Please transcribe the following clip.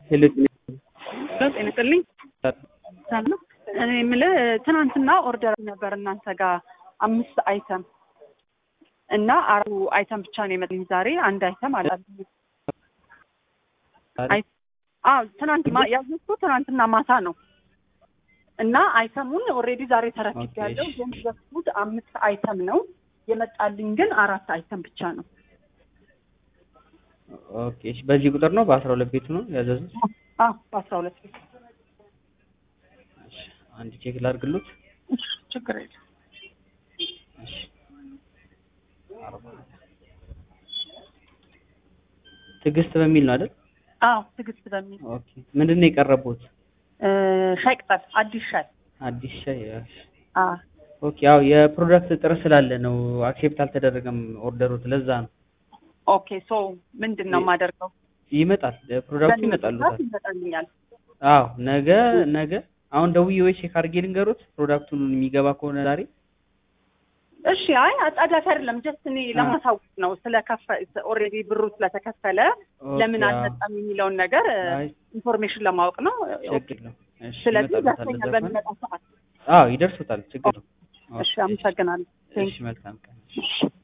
ሄሎ ጤና ይስጥልኝ። ሰላም እኔ የምልህ ትናንትና ኦርደር ነበር እናንተ ጋር አምስት አይተም እና አራቱ አይተም ብቻ ነው የመጣልኝ። ዛሬ አንድ አይተም አላልኝ። አዎ ትናንት ማ- ያዘዝኩት ትናንትና ማታ ነው እና አይተሙን ኦልሬዲ ዛሬ ተረክቤያለሁ። ኦኬ። ግን ያዘዝኩት አምስት አይተም ነው የመጣልኝ ግን አራት አይተም ብቻ ነው። ኦኬ እሺ፣ በዚህ ቁጥር ነው በአስራ ሁለት ቤቱ ነው ያዘዙት? አዎ በአስራ ሁለት ቤት እሺ፣ አንድ ቼክ ላድርግሉት። ችግር የለም። እሺ አርባ ትዕግስት በሚል ነው አይደል? አዎ ትዕግስት በሚል ኦኬ ምንድን ነው የቀረቡት? እ፣ ሻይ ቅጠል አዲስ ሻይ አዲስ ሻይ። እሺ። አዎ ኦኬ ያው የፕሮዳክት እጥረት ስላለ ነው አክሴፕት አልተደረገም ኦርደሩት፣ ለዛ ነው። ኦኬ ሶ ምንድን ነው የማደርገው? ይመጣል ፕሮዳክቱ ይመጣሉታል። ይመጣልኛል። አዎ ነገ ነገ አሁን ደውዬ ወይ ቼክ አድርጌ ልንገሩት ፕሮዳክቱን የሚገባ ከሆነ ዛሬ እሺ አይ አጣዳፊ አይደለም። ጀስት እኔ ለማሳወቅ ነው ስለከፈ ኦልሬዲ ብሩ ስለተከፈለ ለምን ኦኬ፣ አልመጣም የሚለውን ነገር አይ ኢንፎርሜሽን ለማወቅ ነው። ችግር ነው። እሺ ስለዚህ ይመጣሉታል ደርሰኛል ለዛ ከሆነ። በሚመጣ ሰዓት። አዎ ይደርሱታል፣ ችግር ነው። እሺ አመሰግናለሁ። እሺ መልካም ቀን። እሺ